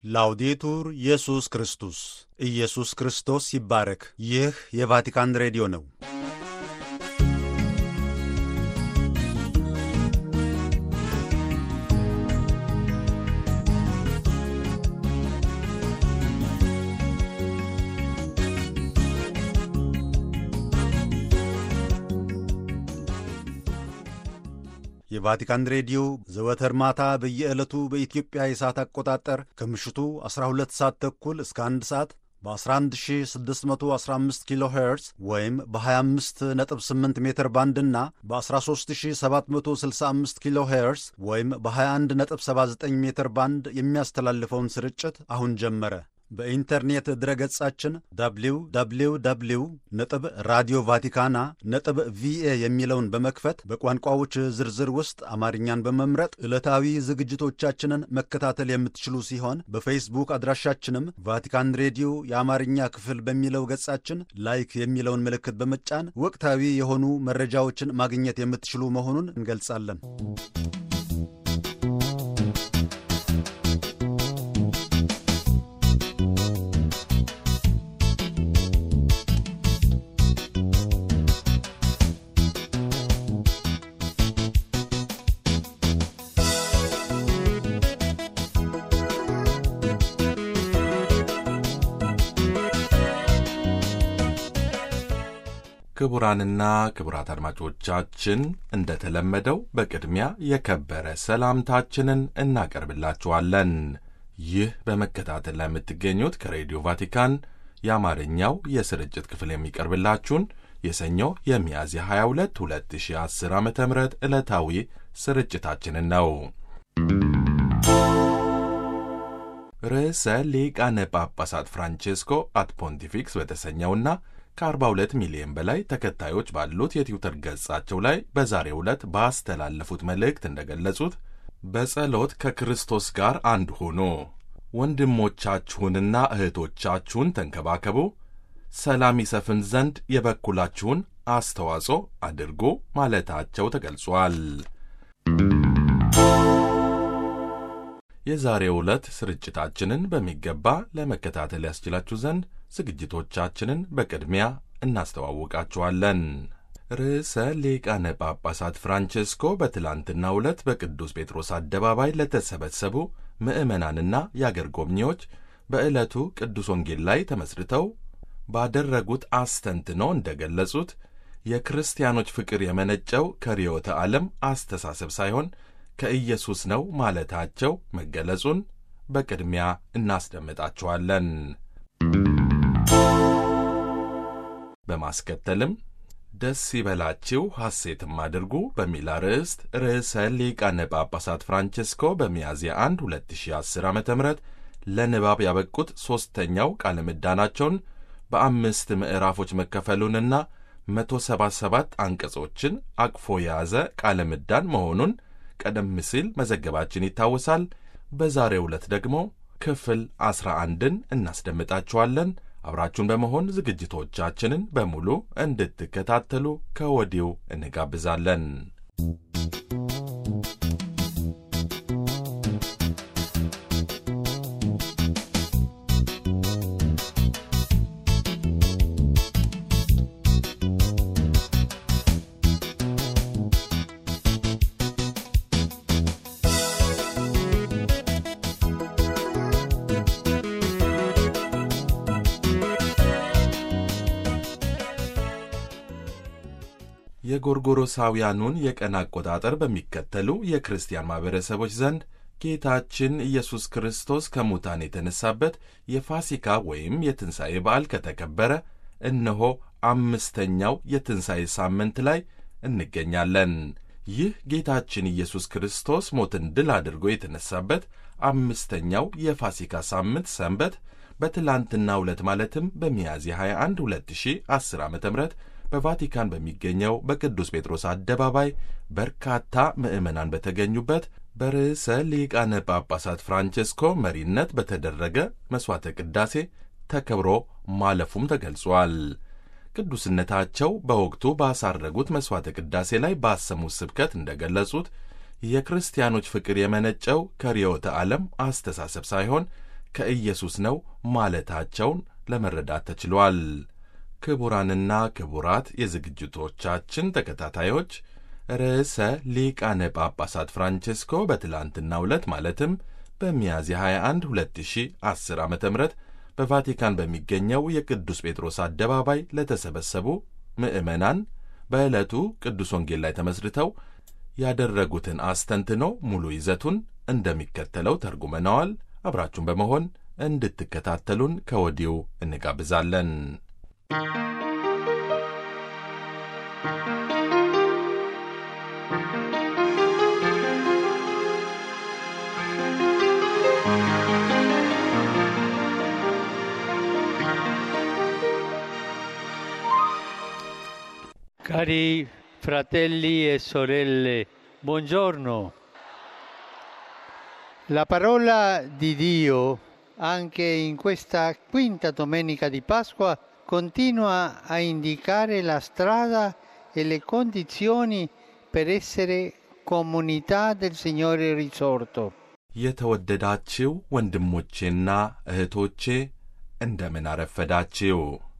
ላውዴቱር ኢየሱስ ክርስቶስ ኢየሱስ ክርስቶስ ይባረክ። ይህ የቫቲካን ሬዲዮ ነው። የቫቲካን ሬዲዮ ዘወትር ማታ በየዕለቱ በኢትዮጵያ የሰዓት አቆጣጠር ከምሽቱ 12 ሰዓት ተኩል እስከ 1 ሰዓት በ11615 ኪሎ ሄርዝ ወይም በ258 ሜትር ባንድ እና በ13765 ኪሎ ሄርዝ ወይም በ2179 ሜትር ባንድ የሚያስተላልፈውን ስርጭት አሁን ጀመረ። በኢንተርኔት ድረገጻችን www ነጥብ ራዲዮ ቫቲካና ነጥብ ቪኤ የሚለውን በመክፈት በቋንቋዎች ዝርዝር ውስጥ አማርኛን በመምረጥ ዕለታዊ ዝግጅቶቻችንን መከታተል የምትችሉ ሲሆን በፌስቡክ አድራሻችንም ቫቲካን ሬዲዮ የአማርኛ ክፍል በሚለው ገጻችን ላይክ የሚለውን ምልክት በመጫን ወቅታዊ የሆኑ መረጃዎችን ማግኘት የምትችሉ መሆኑን እንገልጻለን። ክቡራንና ክቡራት አድማጮቻችን እንደተለመደው በቅድሚያ የከበረ ሰላምታችንን እናቀርብላችኋለን። ይህ በመከታተል ላይ የምትገኙት ከሬዲዮ ቫቲካን የአማርኛው የስርጭት ክፍል የሚቀርብላችሁን የሰኞ የሚያዝያ 22 2010 ዓ ም ዕለታዊ ስርጭታችንን ነው። ርዕሰ ሊቃነ ጳጳሳት ፍራንቼስኮ አት ፖንቲፊክስ በተሰኘውና ከ42 ሚሊዮን በላይ ተከታዮች ባሉት የትዊተር ገጻቸው ላይ በዛሬው ዕለት ባስተላለፉት መልእክት እንደገለጹት በጸሎት ከክርስቶስ ጋር አንድ ሁኑ፣ ወንድሞቻችሁንና እህቶቻችሁን ተንከባከቡ፣ ሰላም ይሰፍን ዘንድ የበኩላችሁን አስተዋጽኦ አድርጉ ማለታቸው ተገልጿል። የዛሬው ዕለት ስርጭታችንን በሚገባ ለመከታተል ያስችላችሁ ዘንድ ዝግጅቶቻችንን በቅድሚያ እናስተዋውቃችኋለን። ርዕሰ ሊቃነ ጳጳሳት ፍራንቼስኮ በትላንትናው ዕለት በቅዱስ ጴጥሮስ አደባባይ ለተሰበሰቡ ምዕመናንና የአገር ጎብኚዎች በዕለቱ ቅዱስ ወንጌል ላይ ተመስርተው ባደረጉት አስተንትኖ እንደገለጹት የክርስቲያኖች ፍቅር የመነጨው ከርዕዮተ ዓለም አስተሳሰብ ሳይሆን ከኢየሱስ ነው ማለታቸው መገለጹን በቅድሚያ እናስደምጣችኋለን። በማስከተልም ደስ ይበላችሁ ሐሴትም አድርጉ በሚል አርዕስት ርዕሰ ሊቃነ ጳጳሳት ፍራንቼስኮ በሚያዝያ 1 2010 ዓ ም ለንባብ ያበቁት ሦስተኛው ቃለ ምዕዳናቸውን በአምስት ምዕራፎች መከፈሉንና 177 አንቀጾችን አቅፎ የያዘ ቃለ ምዕዳን መሆኑን ቀደም ሲል መዘገባችን ይታወሳል። በዛሬው ዕለት ደግሞ ክፍል ዐሥራ አንድን እናስደምጣችኋለን። አብራችሁን በመሆን ዝግጅቶቻችንን በሙሉ እንድትከታተሉ ከወዲሁ እንጋብዛለን። የጎርጎሮሳውያኑን የቀን አቆጣጠር በሚከተሉ የክርስቲያን ማኅበረሰቦች ዘንድ ጌታችን ኢየሱስ ክርስቶስ ከሙታን የተነሳበት የፋሲካ ወይም የትንሣኤ በዓል ከተከበረ እነሆ አምስተኛው የትንሣኤ ሳምንት ላይ እንገኛለን። ይህ ጌታችን ኢየሱስ ክርስቶስ ሞትን ድል አድርጎ የተነሳበት አምስተኛው የፋሲካ ሳምንት ሰንበት በትላንትናው ዕለት ማለትም በሚያዝያ 21 2010 ዓ ም በቫቲካን በሚገኘው በቅዱስ ጴጥሮስ አደባባይ በርካታ ምዕመናን በተገኙበት በርዕሰ ሊቃነ ጳጳሳት ፍራንቼስኮ መሪነት በተደረገ መሥዋዕተ ቅዳሴ ተከብሮ ማለፉም ተገልጿል። ቅዱስነታቸው በወቅቱ ባሳረጉት መሥዋዕተ ቅዳሴ ላይ ባሰሙት ስብከት እንደገለጹት የክርስቲያኖች ፍቅር የመነጨው ከርዕዮተ ዓለም አስተሳሰብ ሳይሆን ከኢየሱስ ነው ማለታቸውን ለመረዳት ተችሏል። ክቡራንና ክቡራት የዝግጅቶቻችን ተከታታዮች ርዕሰ ሊቃነ ጳጳሳት ፍራንቼስኮ በትላንትናው ዕለት ማለትም በሚያዝያ 21 2010 ዓ ም በቫቲካን በሚገኘው የቅዱስ ጴጥሮስ አደባባይ ለተሰበሰቡ ምዕመናን በዕለቱ ቅዱስ ወንጌል ላይ ተመስርተው ያደረጉትን አስተንትኖ ሙሉ ይዘቱን እንደሚከተለው ተርጉመነዋል። አብራችሁን በመሆን እንድትከታተሉን ከወዲሁ እንጋብዛለን። Cari fratelli e sorelle, buongiorno. La parola di Dio, anche in questa quinta domenica di Pasqua, continua a indicare la strada e le condizioni per essere comunità del Signore risorto. የተወደዳችው ወንድሞቼና እህቶቼ እንደምን አረፈዳችው።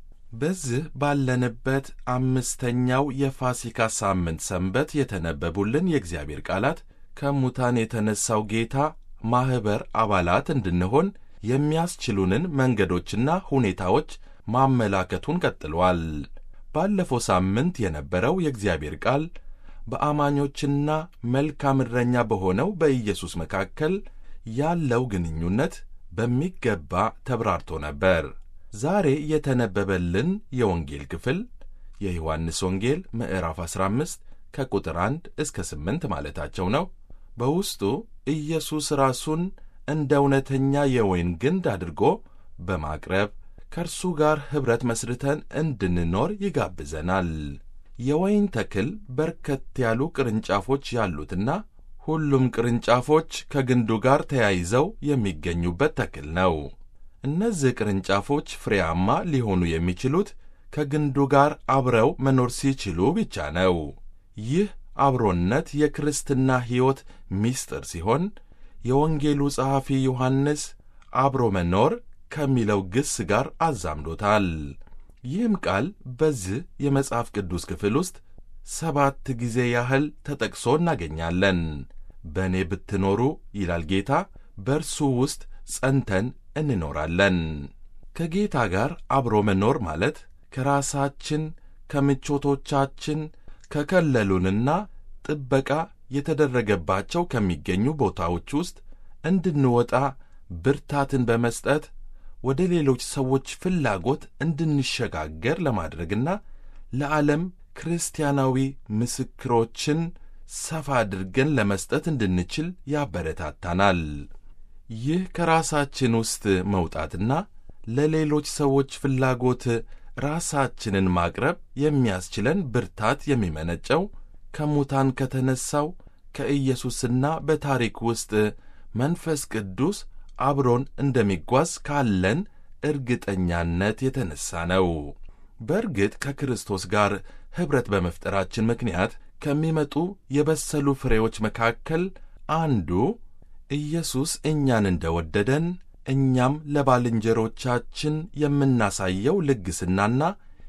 በዚህ ባለንበት አምስተኛው የፋሲካ ሳምንት ሰንበት የተነበቡልን የእግዚአብሔር ቃላት ከሙታን የተነሳው ጌታ ማኅበር አባላት እንድንሆን የሚያስችሉንን መንገዶችና ሁኔታዎች ማመላከቱን ቀጥሏል። ባለፈው ሳምንት የነበረው የእግዚአብሔር ቃል በአማኞችና መልካም እረኛ በሆነው በኢየሱስ መካከል ያለው ግንኙነት በሚገባ ተብራርቶ ነበር። ዛሬ የተነበበልን የወንጌል ክፍል የዮሐንስ ወንጌል ምዕራፍ 15 ከቁጥር 1 እስከ 8 ማለታቸው ነው። በውስጡ ኢየሱስ ራሱን እንደ እውነተኛ የወይን ግንድ አድርጎ በማቅረብ ከእርሱ ጋር ኅብረት መስርተን እንድንኖር ይጋብዘናል። የወይን ተክል በርከት ያሉ ቅርንጫፎች ያሉትና ሁሉም ቅርንጫፎች ከግንዱ ጋር ተያይዘው የሚገኙበት ተክል ነው። እነዚህ ቅርንጫፎች ፍሬያማ ሊሆኑ የሚችሉት ከግንዱ ጋር አብረው መኖር ሲችሉ ብቻ ነው። ይህ አብሮነት የክርስትና ሕይወት ምስጢር ሲሆን የወንጌሉ ጸሐፊ ዮሐንስ አብሮ መኖር ከሚለው ግስ ጋር አዛምዶታል። ይህም ቃል በዚህ የመጽሐፍ ቅዱስ ክፍል ውስጥ ሰባት ጊዜ ያህል ተጠቅሶ እናገኛለን። በእኔ ብትኖሩ ይላል ጌታ፣ በእርሱ ውስጥ ጸንተን እንኖራለን። ከጌታ ጋር አብሮ መኖር ማለት ከራሳችን ከምቾቶቻችን ከከለሉንና ጥበቃ የተደረገባቸው ከሚገኙ ቦታዎች ውስጥ እንድንወጣ ብርታትን በመስጠት ወደ ሌሎች ሰዎች ፍላጎት እንድንሸጋገር ለማድረግና ለዓለም ክርስቲያናዊ ምስክሮችን ሰፋ አድርገን ለመስጠት እንድንችል ያበረታታናል። ይህ ከራሳችን ውስጥ መውጣትና ለሌሎች ሰዎች ፍላጎት ራሳችንን ማቅረብ የሚያስችለን ብርታት የሚመነጨው ከሙታን ከተነሣው ከኢየሱስና በታሪክ ውስጥ መንፈስ ቅዱስ አብሮን እንደሚጓዝ ካለን እርግጠኛነት የተነሣ ነው። በእርግጥ ከክርስቶስ ጋር ኅብረት በመፍጠራችን ምክንያት ከሚመጡ የበሰሉ ፍሬዎች መካከል አንዱ ኢየሱስ እኛን እንደ ወደደን እኛም ለባልንጀሮቻችን የምናሳየው ልግስናና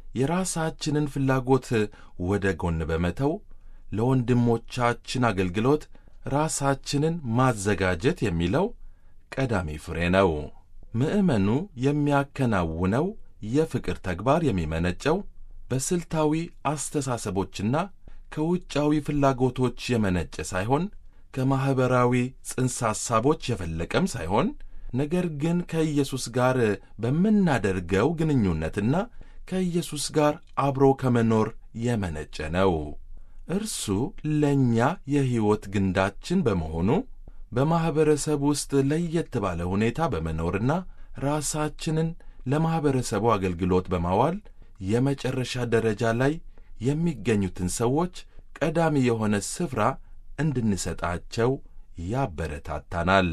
የራሳችንን ፍላጎት ወደ ጎን በመተው ለወንድሞቻችን አገልግሎት ራሳችንን ማዘጋጀት የሚለው ቀዳሚ ፍሬ ነው። ምዕመኑ የሚያከናውነው የፍቅር ተግባር የሚመነጨው በስልታዊ አስተሳሰቦችና ከውጫዊ ፍላጎቶች የመነጨ ሳይሆን ከማኅበራዊ ጽንሰ ሐሳቦች የፈለቀም ሳይሆን ነገር ግን ከኢየሱስ ጋር በምናደርገው ግንኙነትና ከኢየሱስ ጋር አብሮ ከመኖር የመነጨ ነው። እርሱ ለእኛ የሕይወት ግንዳችን በመሆኑ በማኅበረሰብ ውስጥ ለየት ባለ ሁኔታ በመኖርና ራሳችንን ለማኅበረሰቡ አገልግሎት በማዋል የመጨረሻ ደረጃ ላይ የሚገኙትን ሰዎች ቀዳሚ የሆነ ስፍራ እንድንሰጣቸው ያበረታታናል።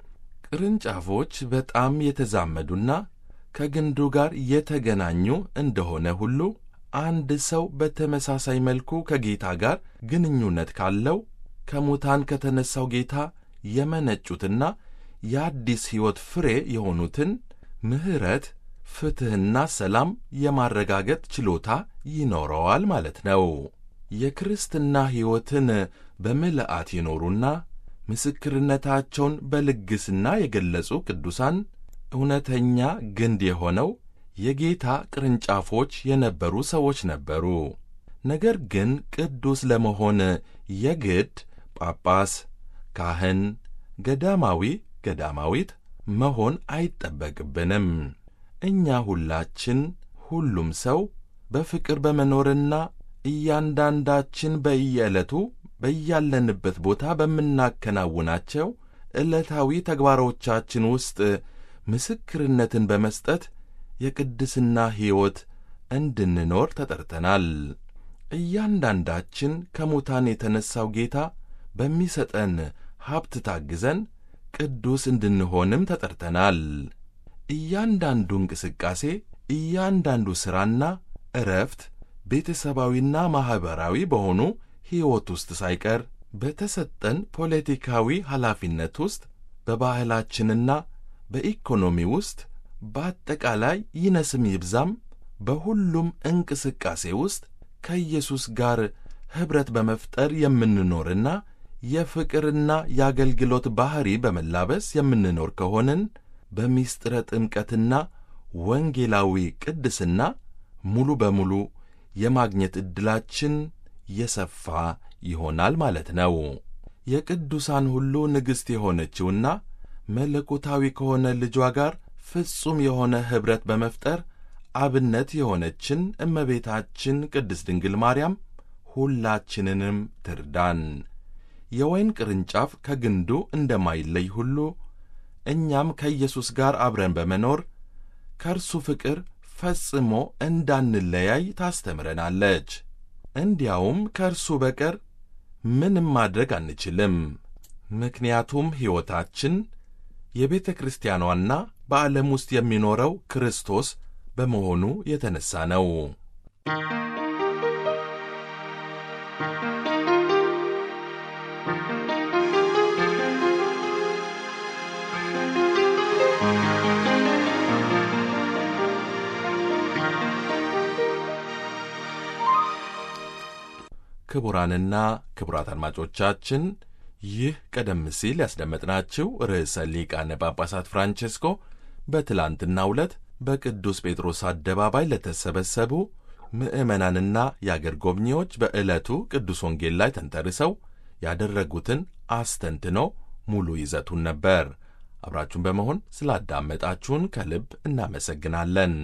ቅርንጫፎች በጣም የተዛመዱና ከግንዱ ጋር የተገናኙ እንደሆነ ሁሉ አንድ ሰው በተመሳሳይ መልኩ ከጌታ ጋር ግንኙነት ካለው ከሙታን ከተነሣው ጌታ የመነጩትና የአዲስ ሕይወት ፍሬ የሆኑትን ምሕረት፣ ፍትሕና ሰላም የማረጋገጥ ችሎታ ይኖረዋል ማለት ነው። የክርስትና ሕይወትን በምልአት የኖሩና ምስክርነታቸውን በልግስና የገለጹ ቅዱሳን እውነተኛ ግንድ የሆነው የጌታ ቅርንጫፎች የነበሩ ሰዎች ነበሩ። ነገር ግን ቅዱስ ለመሆን የግድ ጳጳስ፣ ካህን፣ ገዳማዊ፣ ገዳማዊት መሆን አይጠበቅብንም። እኛ ሁላችን ሁሉም ሰው በፍቅር በመኖርና እያንዳንዳችን በየዕለቱ በያለንበት ቦታ በምናከናውናቸው ዕለታዊ ተግባሮቻችን ውስጥ ምስክርነትን በመስጠት የቅድስና ሕይወት እንድንኖር ተጠርተናል። እያንዳንዳችን ከሙታን የተነሣው ጌታ በሚሰጠን ሀብት ታግዘን ቅዱስ እንድንሆንም ተጠርተናል። እያንዳንዱ እንቅስቃሴ፣ እያንዳንዱ ሥራና ዕረፍት ቤተሰባዊና ማኅበራዊ በሆኑ ሕይወት ውስጥ ሳይቀር በተሰጠን ፖለቲካዊ ኃላፊነት ውስጥ በባህላችንና በኢኮኖሚ ውስጥ በአጠቃላይ ይነስም ይብዛም በሁሉም እንቅስቃሴ ውስጥ ከኢየሱስ ጋር ኅብረት በመፍጠር የምንኖርና የፍቅርና የአገልግሎት ባሕሪ በመላበስ የምንኖር ከሆንን በሚስጥረ ጥምቀትና ወንጌላዊ ቅድስና ሙሉ በሙሉ የማግኘት ዕድላችን የሰፋ ይሆናል ማለት ነው። የቅዱሳን ሁሉ ንግሥት የሆነችውና መለኮታዊ ከሆነ ልጇ ጋር ፍጹም የሆነ ኅብረት በመፍጠር አብነት የሆነችን እመቤታችን ቅድስት ድንግል ማርያም ሁላችንንም ትርዳን። የወይን ቅርንጫፍ ከግንዱ እንደማይለይ ሁሉ እኛም ከኢየሱስ ጋር አብረን በመኖር ከእርሱ ፍቅር ፈጽሞ እንዳንለያይ ታስተምረናለች። እንዲያውም ከእርሱ በቀር ምንም ማድረግ አንችልም። ምክንያቱም ሕይወታችን የቤተ ክርስቲያኗና በዓለም ውስጥ የሚኖረው ክርስቶስ በመሆኑ የተነሣ ነው። ክቡራንና ክቡራት አድማጮቻችን ይህ ቀደም ሲል ያስደመጥናችሁ ርዕሰ ሊቃነ ጳጳሳት ፍራንቼስኮ በትላንትናው ዕለት በቅዱስ ጴጥሮስ አደባባይ ለተሰበሰቡ ምዕመናንና የአገር ጎብኚዎች በዕለቱ ቅዱስ ወንጌል ላይ ተንተርሰው ያደረጉትን አስተንትኖ ሙሉ ይዘቱን ነበር። አብራችሁን በመሆን ስላዳመጣችሁን ከልብ እናመሰግናለን።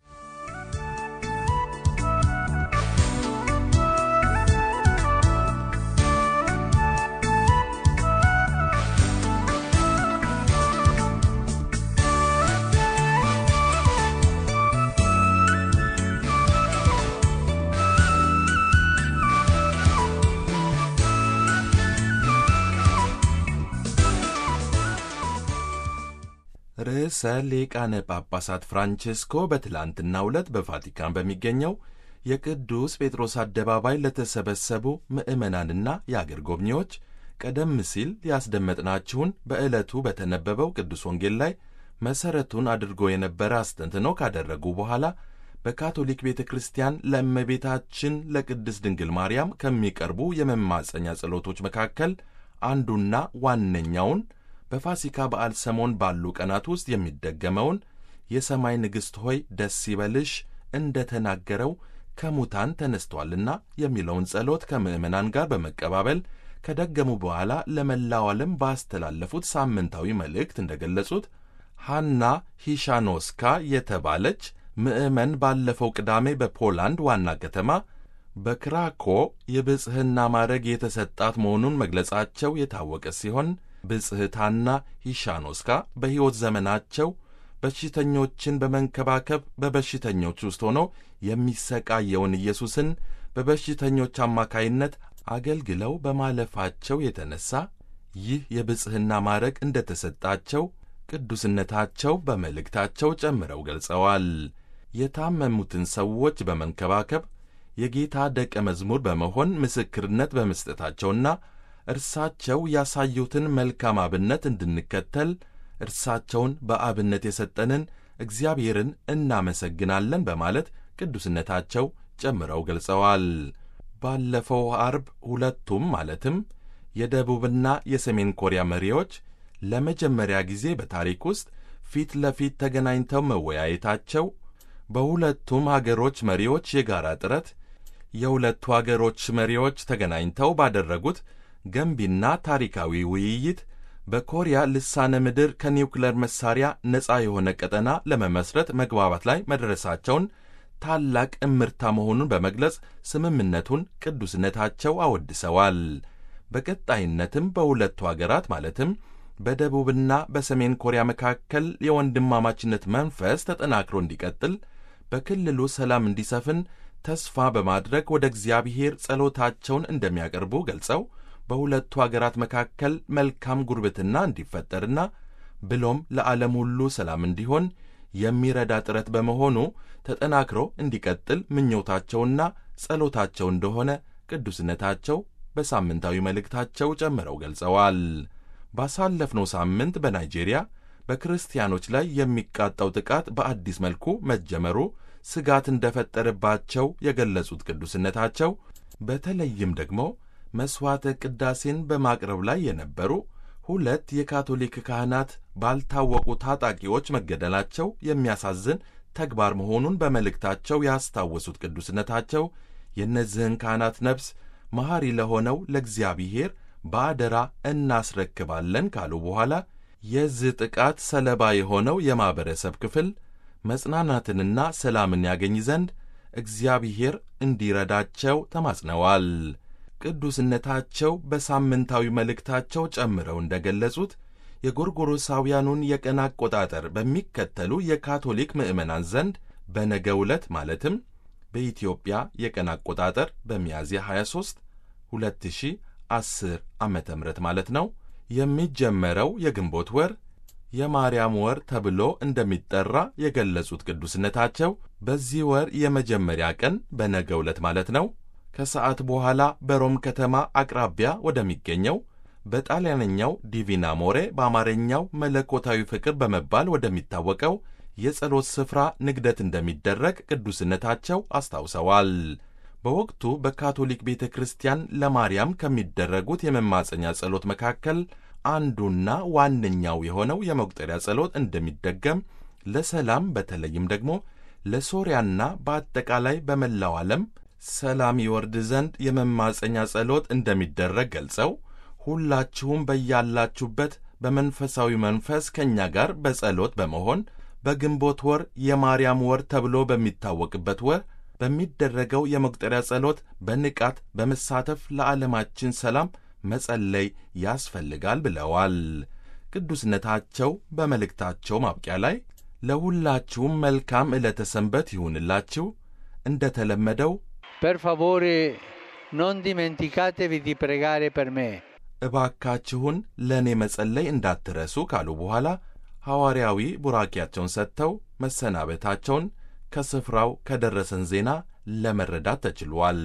ርዕሰ ሊቃነ ጳጳሳት ፍራንቼስኮ በትላንትናው ዕለት በቫቲካን በሚገኘው የቅዱስ ጴጥሮስ አደባባይ ለተሰበሰቡ ምዕመናንና የአገር ጎብኚዎች ቀደም ሲል ያስደመጥናችሁን በዕለቱ በተነበበው ቅዱስ ወንጌል ላይ መሠረቱን አድርጎ የነበረ አስተንትኖ ካደረጉ በኋላ በካቶሊክ ቤተ ክርስቲያን ለእመቤታችን ለቅድስት ድንግል ማርያም ከሚቀርቡ የመማፀኛ ጸሎቶች መካከል አንዱና ዋነኛውን በፋሲካ በዓል ሰሞን ባሉ ቀናት ውስጥ የሚደገመውን የሰማይ ንግሥት ሆይ ደስ ይበልሽ እንደ ተናገረው ከሙታን ተነስቷልና የሚለውን ጸሎት ከምዕመናን ጋር በመቀባበል ከደገሙ በኋላ ለመላው ዓለም ባስተላለፉት ሳምንታዊ መልእክት እንደ ገለጹት ሐና ሂሻኖስካ የተባለች ምዕመን ባለፈው ቅዳሜ በፖላንድ ዋና ከተማ በክራኮ የብጽሕና ማዕረግ የተሰጣት መሆኑን መግለጻቸው የታወቀ ሲሆን ብጽሕታና ሂሻኖስካ በሕይወት ዘመናቸው በሽተኞችን በመንከባከብ በበሽተኞች ውስጥ ሆኖ የሚሰቃየውን ኢየሱስን በበሽተኞች አማካይነት አገልግለው በማለፋቸው የተነሣ ይህ የብጽሕና ማዕረግ እንደ ተሰጣቸው ቅዱስነታቸው በመልእክታቸው ጨምረው ገልጸዋል። የታመሙትን ሰዎች በመንከባከብ የጌታ ደቀ መዝሙር በመሆን ምስክርነት በመስጠታቸውና እርሳቸው ያሳዩትን መልካም አብነት እንድንከተል እርሳቸውን በአብነት የሰጠንን እግዚአብሔርን እናመሰግናለን በማለት ቅዱስነታቸው ጨምረው ገልጸዋል። ባለፈው አርብ ሁለቱም ማለትም የደቡብና የሰሜን ኮሪያ መሪዎች ለመጀመሪያ ጊዜ በታሪክ ውስጥ ፊት ለፊት ተገናኝተው መወያየታቸው በሁለቱም አገሮች መሪዎች የጋራ ጥረት የሁለቱ አገሮች መሪዎች ተገናኝተው ባደረጉት ገንቢና ታሪካዊ ውይይት በኮሪያ ልሳነ ምድር ከኒውክለር መሳሪያ ነፃ የሆነ ቀጠና ለመመስረት መግባባት ላይ መድረሳቸውን ታላቅ እምርታ መሆኑን በመግለጽ ስምምነቱን ቅዱስነታቸው አወድሰዋል። በቀጣይነትም በሁለቱ አገራት ማለትም በደቡብና በሰሜን ኮሪያ መካከል የወንድማማችነት መንፈስ ተጠናክሮ እንዲቀጥል በክልሉ ሰላም እንዲሰፍን ተስፋ በማድረግ ወደ እግዚአብሔር ጸሎታቸውን እንደሚያቀርቡ ገልጸው በሁለቱ አገራት መካከል መልካም ጉርብትና እንዲፈጠርና ብሎም ለዓለም ሁሉ ሰላም እንዲሆን የሚረዳ ጥረት በመሆኑ ተጠናክሮ እንዲቀጥል ምኞታቸውና ጸሎታቸው እንደሆነ ቅዱስነታቸው በሳምንታዊ መልእክታቸው ጨምረው ገልጸዋል። ባሳለፍነው ሳምንት በናይጄሪያ በክርስቲያኖች ላይ የሚቃጣው ጥቃት በአዲስ መልኩ መጀመሩ ስጋት እንደፈጠረባቸው የገለጹት ቅዱስነታቸው በተለይም ደግሞ መሥዋዕተ ቅዳሴን በማቅረብ ላይ የነበሩ ሁለት የካቶሊክ ካህናት ባልታወቁ ታጣቂዎች መገደላቸው የሚያሳዝን ተግባር መሆኑን በመልእክታቸው ያስታወሱት ቅዱስነታቸው የእነዚህን ካህናት ነፍስ መሐሪ ለሆነው ለእግዚአብሔር በአደራ እናስረክባለን ካሉ በኋላ የዚህ ጥቃት ሰለባ የሆነው የማኅበረሰብ ክፍል መጽናናትንና ሰላምን ያገኝ ዘንድ እግዚአብሔር እንዲረዳቸው ተማጽነዋል። ቅዱስነታቸው በሳምንታዊ መልእክታቸው ጨምረው እንደ ገለጹት የጎርጎሮሳውያኑን የቀን አቆጣጠር በሚከተሉ የካቶሊክ ምዕመናን ዘንድ በነገ ዕለት ማለትም በኢትዮጵያ የቀን አቆጣጠር በሚያዝያ 23 2010 ዓ ም ማለት ነው የሚጀመረው የግንቦት ወር የማርያም ወር ተብሎ እንደሚጠራ የገለጹት ቅዱስነታቸው በዚህ ወር የመጀመሪያ ቀን በነገ ዕለት ማለት ነው ከሰዓት በኋላ በሮም ከተማ አቅራቢያ ወደሚገኘው በጣሊያንኛው ዲቪና ሞሬ በአማርኛው መለኮታዊ ፍቅር በመባል ወደሚታወቀው የጸሎት ስፍራ ንግደት እንደሚደረግ ቅዱስነታቸው አስታውሰዋል። በወቅቱ በካቶሊክ ቤተ ክርስቲያን ለማርያም ከሚደረጉት የመማፀኛ ጸሎት መካከል አንዱና ዋነኛው የሆነው የመቁጠሪያ ጸሎት እንደሚደገም ለሰላም በተለይም ደግሞ ለሶርያና በአጠቃላይ በመላው ዓለም ሰላም ይወርድ ዘንድ የመማፀኛ ጸሎት እንደሚደረግ ገልጸው ሁላችሁም በያላችሁበት በመንፈሳዊ መንፈስ ከእኛ ጋር በጸሎት በመሆን በግንቦት ወር የማርያም ወር ተብሎ በሚታወቅበት ወር በሚደረገው የመቁጠሪያ ጸሎት በንቃት በመሳተፍ ለዓለማችን ሰላም መጸለይ ያስፈልጋል ብለዋል። ቅዱስነታቸው በመልእክታቸው ማብቂያ ላይ ለሁላችሁም መልካም ዕለተ ሰንበት ይሁንላችሁ፣ እንደ ተለመደው Per favore non dimenticatevi di pregare per me. እባካችሁን ለእኔ መጸለይ እንዳትረሱ ካሉ በኋላ ሐዋርያዊ ቡራኪያቸውን ሰጥተው መሰናበታቸውን ከስፍራው ከደረሰን ዜና ለመረዳት ተችሏል።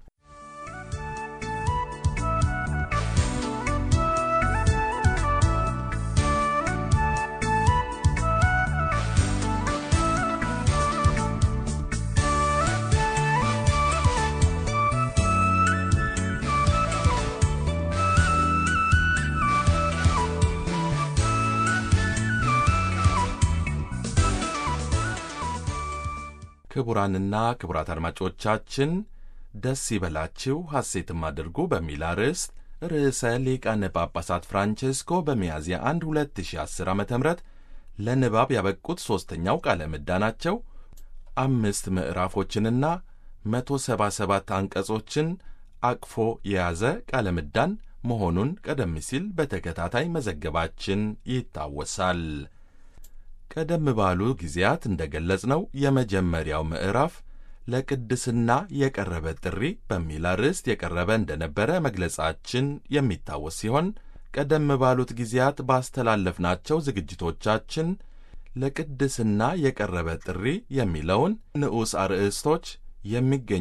ክቡራንና ክቡራት አድማጮቻችን ደስ ይበላችሁ ሐሴትም አድርጉ በሚል አርዕስት ርዕሰ ሊቃነ ጳጳሳት ፍራንቼስኮ በሚያዝያ 1 2010 ዓ ም ለንባብ ያበቁት ሦስተኛው ቃለ ምዕዳናቸው አምስት ምዕራፎችንና 177 አንቀጾችን አቅፎ የያዘ ቃለ ምዕዳን መሆኑን ቀደም ሲል በተከታታይ መዘገባችን ይታወሳል። ቀደም ባሉ ጊዜያት እንደ ገለጽነው የመጀመሪያው ምዕራፍ ለቅድስና የቀረበ ጥሪ በሚል አርዕስት የቀረበ እንደነበረ መግለጻችን የሚታወስ ሲሆን ቀደም ባሉት ጊዜያት ባስተላለፍናቸው ዝግጅቶቻችን ለቅድስና የቀረበ ጥሪ የሚለውን ንዑስ አርዕስቶች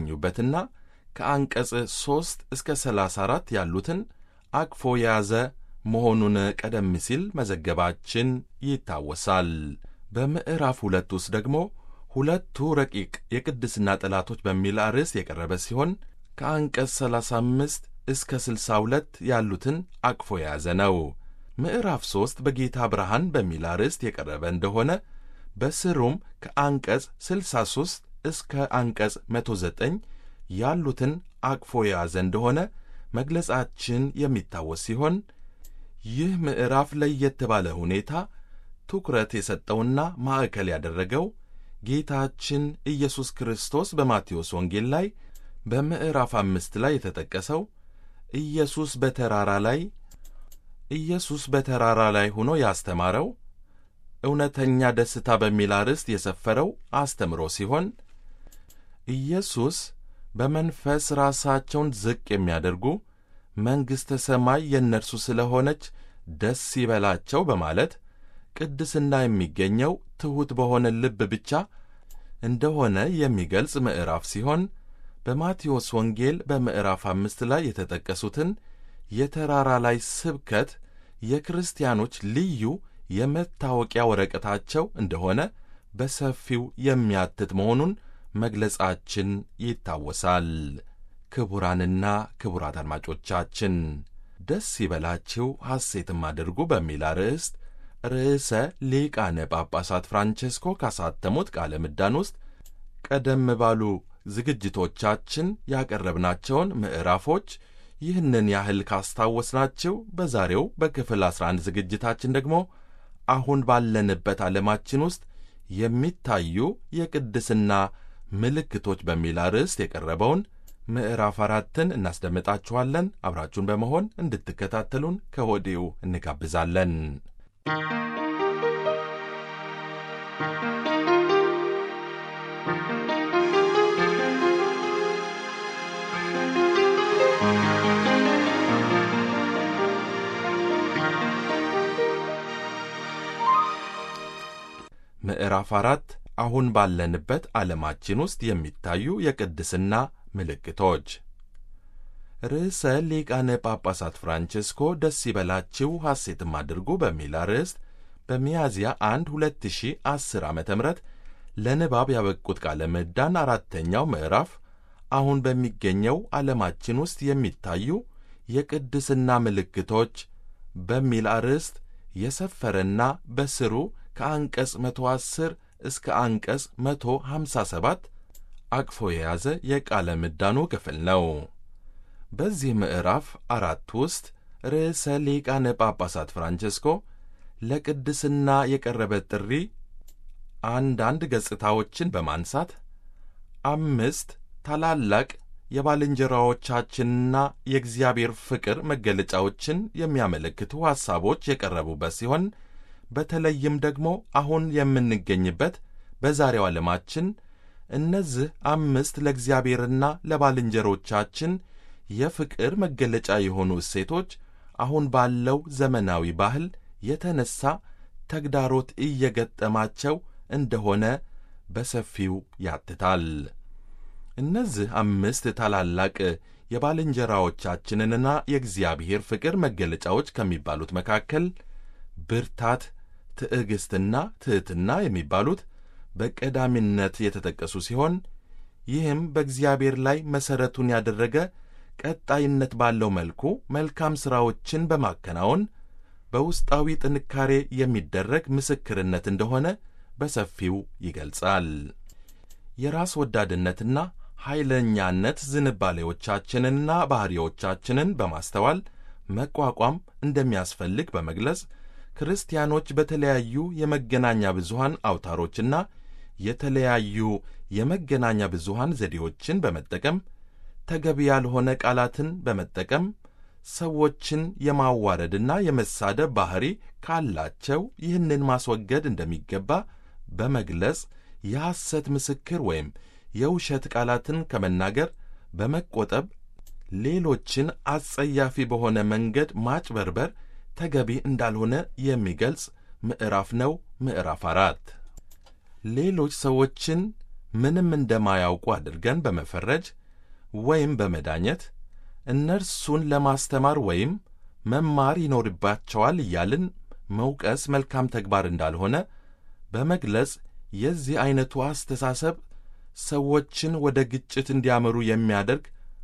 የሚገኙበትና ከአንቀጽ 3 እስከ 34 ያሉትን አቅፎ የያዘ መሆኑን ቀደም ሲል መዘገባችን ይታወሳል። በምዕራፍ ሁለት ውስጥ ደግሞ ሁለቱ ረቂቅ የቅድስና ጠላቶች በሚል አርዕስት የቀረበ ሲሆን ከአንቀጽ 35 እስከ 62 ያሉትን አቅፎ የያዘ ነው። ምዕራፍ 3 በጌታ ብርሃን በሚል አርዕስት የቀረበ እንደሆነ በስሩም ከአንቀጽ 63 እስከ አንቀጽ 109 ያሉትን አቅፎ የያዘ እንደሆነ መግለጻችን የሚታወስ ሲሆን ይህ ምዕራፍ ለየት ባለ ሁኔታ ትኩረት የሰጠውና ማዕከል ያደረገው ጌታችን ኢየሱስ ክርስቶስ በማቴዎስ ወንጌል ላይ በምዕራፍ አምስት ላይ የተጠቀሰው ኢየሱስ በተራራ ላይ ኢየሱስ በተራራ ላይ ሆኖ ያስተማረው እውነተኛ ደስታ በሚል አርዕስት የሰፈረው አስተምሮ ሲሆን ኢየሱስ በመንፈስ ራሳቸውን ዝቅ የሚያደርጉ መንግሥተ ሰማይ የእነርሱ ስለሆነች ደስ ይበላቸው በማለት ቅድስና የሚገኘው ትሑት በሆነ ልብ ብቻ እንደሆነ የሚገልጽ ምዕራፍ ሲሆን በማቴዎስ ወንጌል በምዕራፍ አምስት ላይ የተጠቀሱትን የተራራ ላይ ስብከት የክርስቲያኖች ልዩ የመታወቂያ ወረቀታቸው እንደሆነ በሰፊው የሚያትት መሆኑን መግለጻችን ይታወሳል። ክቡራንና ክቡራት አድማጮቻችን ደስ ይበላችሁ ሐሴትም አድርጉ በሚል አርዕስት ርዕሰ ሊቃነ ጳጳሳት ፍራንቼስኮ ካሳተሙት ቃለ ምዕዳን ውስጥ ቀደም ባሉ ዝግጅቶቻችን ያቀረብናቸውን ምዕራፎች ይህንን ያህል ካስታወስናችሁ በዛሬው በክፍል 11 ዝግጅታችን ደግሞ አሁን ባለንበት ዓለማችን ውስጥ የሚታዩ የቅድስና ምልክቶች በሚል አርዕስት የቀረበውን ምዕራፍ አራትን እናስደምጣችኋለን። አብራችሁን በመሆን እንድትከታተሉን ከወዲሁ እንጋብዛለን። ምዕራፍ አራት አሁን ባለንበት ዓለማችን ውስጥ የሚታዩ የቅድስና ምልክቶች ርዕሰ ሊቃነ ጳጳሳት ፍራንቼስኮ ደስ ይበላችሁ ሐሴትም አድርጉ በሚል አርዕስት በሚያዝያ 1 2010 ዓ ም ለንባብ ያበቁት ቃለ ምዕዳን አራተኛው ምዕራፍ አሁን በሚገኘው ዓለማችን ውስጥ የሚታዩ የቅድስና ምልክቶች በሚል አርዕስት የሰፈረና በስሩ ከአንቀጽ 110 እስከ አንቀጽ 157 አቅፎ የያዘ የቃለ ምዕዳኑ ክፍል ነው። በዚህ ምዕራፍ አራት ውስጥ ርዕሰ ሊቃነ ጳጳሳት ፍራንቼስኮ ለቅድስና የቀረበ ጥሪ አንዳንድ ገጽታዎችን በማንሳት አምስት ታላላቅ የባልንጀራዎቻችንና የእግዚአብሔር ፍቅር መገለጫዎችን የሚያመለክቱ ሐሳቦች የቀረቡበት ሲሆን በተለይም ደግሞ አሁን የምንገኝበት በዛሬው ዓለማችን እነዚህ አምስት ለእግዚአብሔርና ለባልንጀሮቻችን የፍቅር መገለጫ የሆኑ እሴቶች አሁን ባለው ዘመናዊ ባህል የተነሳ ተግዳሮት እየገጠማቸው እንደሆነ በሰፊው ያትታል። እነዚህ አምስት ታላላቅ የባልንጀራዎቻችንንና የእግዚአብሔር ፍቅር መገለጫዎች ከሚባሉት መካከል ብርታት፣ ትዕግሥትና ትሕትና የሚባሉት በቀዳሚነት የተጠቀሱ ሲሆን ይህም በእግዚአብሔር ላይ መሠረቱን ያደረገ ቀጣይነት ባለው መልኩ መልካም ሥራዎችን በማከናወን በውስጣዊ ጥንካሬ የሚደረግ ምስክርነት እንደሆነ በሰፊው ይገልጻል። የራስ ወዳድነትና ኃይለኛነት ዝንባሌዎቻችንንና ባሕሪዎቻችንን በማስተዋል መቋቋም እንደሚያስፈልግ በመግለጽ ክርስቲያኖች በተለያዩ የመገናኛ ብዙሃን አውታሮችና የተለያዩ የመገናኛ ብዙሃን ዘዴዎችን በመጠቀም ተገቢ ያልሆነ ቃላትን በመጠቀም ሰዎችን የማዋረድና የመሳደብ ባሕሪ ካላቸው ይህንን ማስወገድ እንደሚገባ በመግለጽ የሐሰት ምስክር ወይም የውሸት ቃላትን ከመናገር በመቆጠብ ሌሎችን አጸያፊ በሆነ መንገድ ማጭበርበር ተገቢ እንዳልሆነ የሚገልጽ ምዕራፍ ነው። ምዕራፍ አራት ሌሎች ሰዎችን ምንም እንደማያውቁ አድርገን በመፈረጅ ወይም በመዳኘት እነርሱን ለማስተማር ወይም መማር ይኖርባቸዋል እያልን መውቀስ መልካም ተግባር እንዳልሆነ በመግለጽ የዚህ ዐይነቱ አስተሳሰብ ሰዎችን ወደ ግጭት እንዲያመሩ የሚያደርግ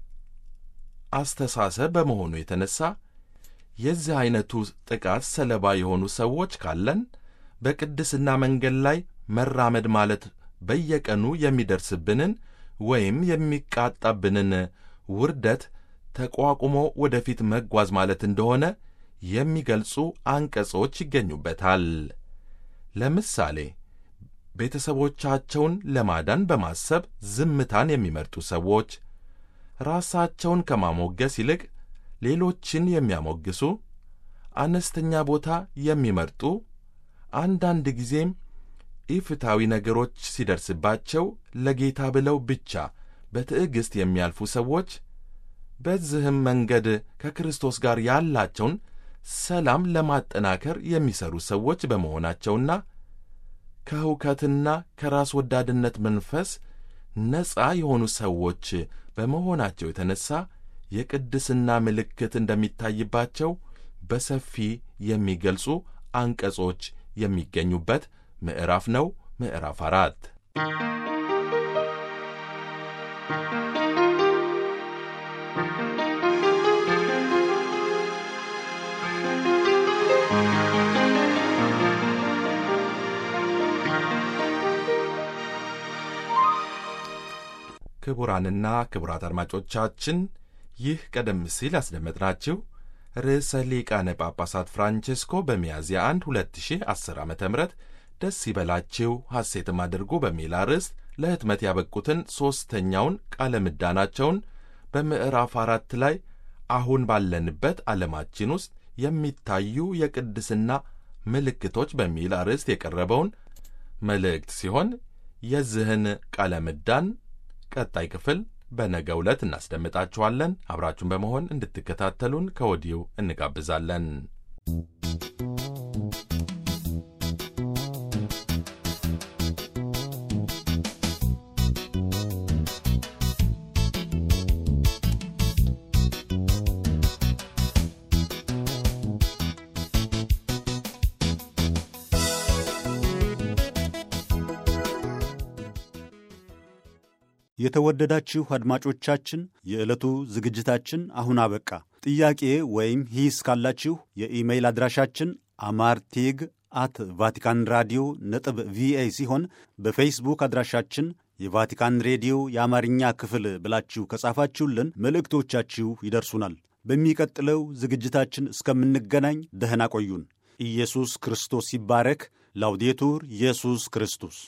አስተሳሰብ በመሆኑ የተነሣ የዚህ ዐይነቱ ጥቃት ሰለባ የሆኑ ሰዎች ካለን በቅድስና መንገድ ላይ መራመድ ማለት በየቀኑ የሚደርስብንን ወይም የሚቃጣብንን ውርደት ተቋቁሞ ወደፊት መጓዝ ማለት እንደሆነ የሚገልጹ አንቀጾች ይገኙበታል። ለምሳሌ ቤተሰቦቻቸውን ለማዳን በማሰብ ዝምታን የሚመርጡ ሰዎች፣ ራሳቸውን ከማሞገስ ይልቅ ሌሎችን የሚያሞግሱ፣ አነስተኛ ቦታ የሚመርጡ፣ አንዳንድ ጊዜም ኢፍታዊ ነገሮች ሲደርስባቸው ለጌታ ብለው ብቻ በትዕግሥት የሚያልፉ ሰዎች በዚህም መንገድ ከክርስቶስ ጋር ያላቸውን ሰላም ለማጠናከር የሚሰሩ ሰዎች በመሆናቸውና ከሁከትና ከራስ ወዳድነት መንፈስ ነፃ የሆኑ ሰዎች በመሆናቸው የተነሣ የቅድስና ምልክት እንደሚታይባቸው በሰፊ የሚገልጹ አንቀጾች የሚገኙበት ምዕራፍ ነው። ምዕራፍ አራት ክቡራንና ክቡራት አድማጮቻችን ይህ ቀደም ሲል ያስደመጥናችሁ ርዕሰ ሊቃነ ጳጳሳት ፍራንቼስኮ በሚያዝያ 1 2010 ዓ ም ደስ ይበላችሁ ሐሴትም አድርጉ በሚል አርዕስት ለህትመት ያበቁትን ሦስተኛውን ቃለ ምዕዳናቸውን በምዕራፍ አራት ላይ አሁን ባለንበት ዓለማችን ውስጥ የሚታዩ የቅድስና ምልክቶች በሚል አርዕስት የቀረበውን መልእክት ሲሆን የዚህን ቃለ ምዕዳን ቀጣይ ክፍል በነገ ዕለት እናስደምጣችኋለን። አብራችሁን በመሆን እንድትከታተሉን ከወዲሁ እንጋብዛለን። የተወደዳችሁ አድማጮቻችን የዕለቱ ዝግጅታችን አሁን አበቃ። ጥያቄ ወይም ሂስ ካላችሁ የኢሜይል አድራሻችን አማርቴግ አት ቫቲካን ራዲዮ ነጥብ ቪኦኤ ሲሆን በፌስቡክ አድራሻችን የቫቲካን ሬዲዮ የአማርኛ ክፍል ብላችሁ ከጻፋችሁልን መልእክቶቻችሁ ይደርሱናል። በሚቀጥለው ዝግጅታችን እስከምንገናኝ ደህና ቆዩን። ኢየሱስ ክርስቶስ ይባረክ። ላውዴቱር ኢየሱስ ክርስቶስ